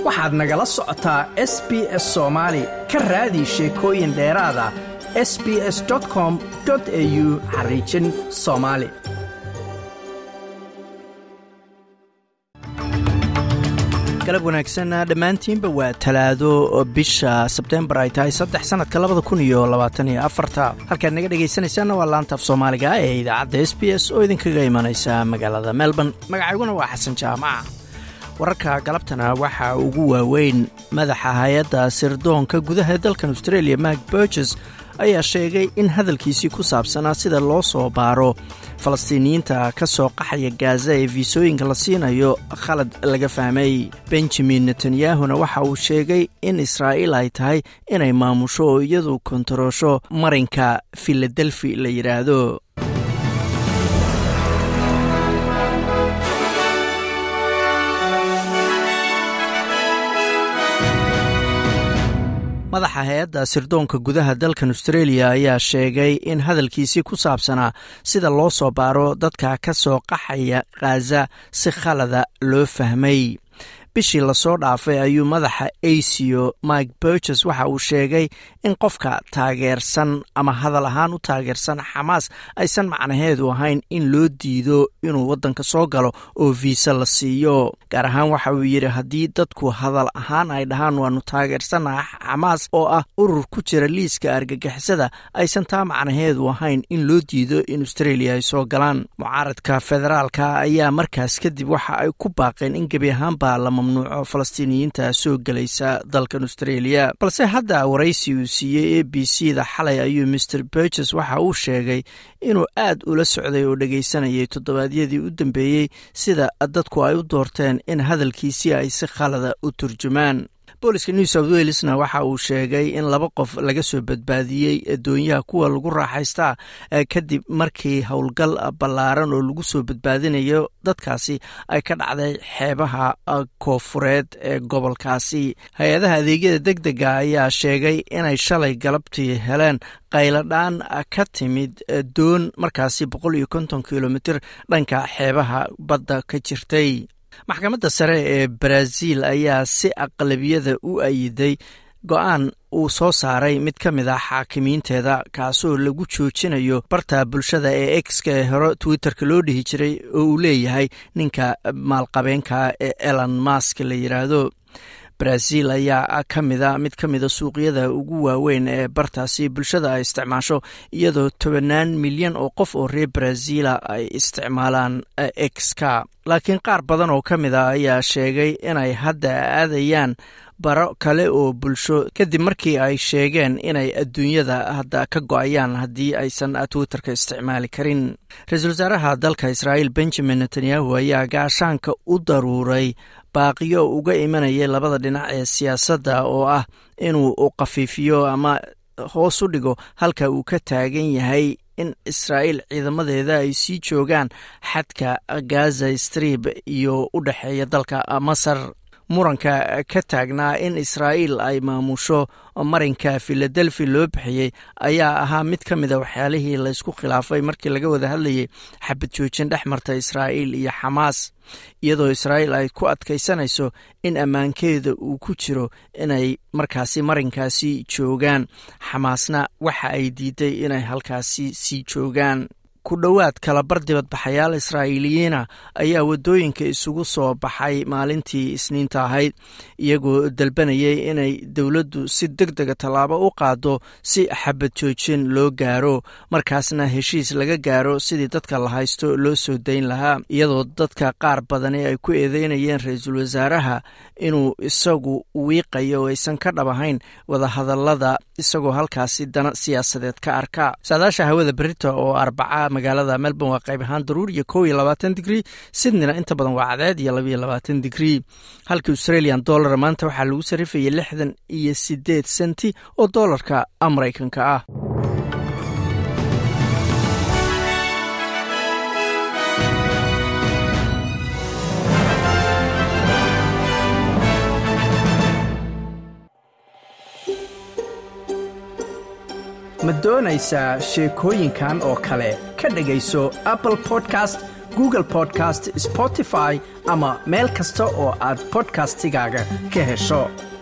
waxaad nagala socotaa s b s soomaali ka raadi sheekooyin dheeraada s b s com au xariijin soomaali galab wanaagsan dhammaantiinba waa talaado bisha sebtembar ay tahay saddex sanadka labada kun iyo labaatan iyo afarta halkaad naga dhegaysanaysaanna waa laantaaf soomaaliga ee idaacadda s b s oo idinkaga imanaysa magaalada melbourne magacayguna waa xasan jaamaca wararka galabtana waxaa ugu waaweyn madaxa hay-adda sirdoonka gudaha dalkan australia mak burges ayaa sheegay in hadalkiisii ku saabsanaa sida loo soo baaro falastiiniyiinta ka soo qaxaya gaaza ee fiisooyinka la siinayo khalad laga fahmay benjamin netanyahuna waxa uu sheegay in israa'iil ay tahay inay maamusho oo iyadu kontaroosho marinka filadelfi la yidhaahdo madaxa hay-adda sirdoonka gudaha dalkan australia ayaa sheegay in hadalkiisii ku saabsanaa sida loo soo baaro dadka ka soo qaxaya khaza si khalada loo fahmay bishii lasoo dhaafay ayuu madaxa acio mike burges waxa uu sheegay in qofka taageersan ama hadal ahaan u taageersan xamaas aysan macnaheedu ahayn in loo diido inuu waddanka soo galo oo viisa la siiyo gaar ahaan waxa uu yidhi haddii dadku hadal ahaan ay dhahaan waanu taageersanaha xamaas oo ah urur ku jira liiska argagixisada aysan taa macnaheedu ahayn in loo diido in australia ay soo galaan mucaaradka federaalka ayaa markaas kadib waxa ay ku baaqeen in gebi ahaanba la mamnuuco falastiiniyiinta soo gelaysa dalkan australia balse hadda waraysi uu siiyey a b c da xalay ayuu maer burges waxa uu sheegay inuu aad ula socday oo dhegaysanayay toddobaadyadii u dambeeyey sida dadku ay u doorteen in hadalkiisii ay si khalada u turjumaan booliska new south welesna waxa uu sheegay in laba qof laga soo badbaadiyey doonyaha kuwa lagu raaxaystaa kadib markii howlgal ballaaran oo lagu soo badbaadinayo dadkaasi ay ka dhacday xeebaha koofureed ee gobolkaasi hay-adaha adeegyada deg dega ayaa sheegay inay shalay galabtii heleen qayladhaan ka timid doon markaasi boqol iyo konton kilomitr dhanka xeebaha badda ka jirtay maxkamadda sare ee baraaziil ayaa si aqlabiyada u ayiday go-aan uu soo saaray mid ka mid ah xaakimiinteeda kaasoo lagu joojinayo barta bulshada ee exka ee hore twitterka loo dhihi jiray oo uu leeyahay ninka maalqabeenka ee elon mask la yidhaahdo brazil ayaa ka mida mid ka mida suuqyada ugu waaweyn ee bartaasi bulshada ay isticmaasho iyadoo tobanaan milyan oo qof oo reer brazila ay isticmaalaan exka laakiin qaar badan oo ka mid a ayaa sheegay inay hadda aadayaan baro kale oo bulsho kadib markii ay sheegeen inay adduunyada hadda ka go-ayaan haddii aysan twitterka isticmaali karin ra-iisul wasaaraha dalka israa'iil benjamin netanyahu ayaa gaashaanka u daruuray baaqiyo uga imanayay labada dhinac ee siyaasadda oo ah inuu khafiifiyo ama hoos u dhigo halka uu ka taagan yahay in israa'iil ciidamadeeda ay sii joogaan xadka gaza strib iyo u dhexeeya dalka masar muranka ka taagnaa in israa'iil ay maamusho marinka filadelfi loo bixiyey ayaa ahaa mid ka mida waxyaalihii laysku khilaafay markii laga wada hadlayay xabad joojin dhex marta israa'iil iyo xamaas iyadoo israa'iil ay ku adkaysanayso in ammaankeeda uu ku jiro inay markaasi marinkaasi joogaan xamaasna waxa ay diiday inay halkaasi sii joogaan ku dhowaad kalabar dibadbaxayaal israa'iiliyiina ayaa waddooyinka isugu soo baxay maalintii isniinta ahayd iyagoo dalbanayay inay dowladdu si deg dega tallaabo u qaado si xabad joojin loo gaaro markaasna heshiis laga gaaro sidii dadka la haysto loo soo dayn lahaa iyadoo dadka qaar badani ay ku eedeynayeen ra-iisul wasaaraha inuu isagu wiiqayo oo aysan ka dhab ahayn wadahadallada isagoo halkaasi dana siyaasadeed ka arka saadaasha hawada berita oo arbaca magaalada melbourne waa qayb ahaan daruur iyo kow iyo labaatan digrii sydneyna inta badan waa cadeed iyo labaiyo labaatan digrii halka australian dollar maanta waxaa lagu sarrifayay lixdan iyo siddeed senti oo doolarka maraykanka ah ma doonaysaa sheekooyinkan oo kale ka dhegayso apple podcast google podcast spotify ama meel kasta oo aad bodkastigaaga ka hesho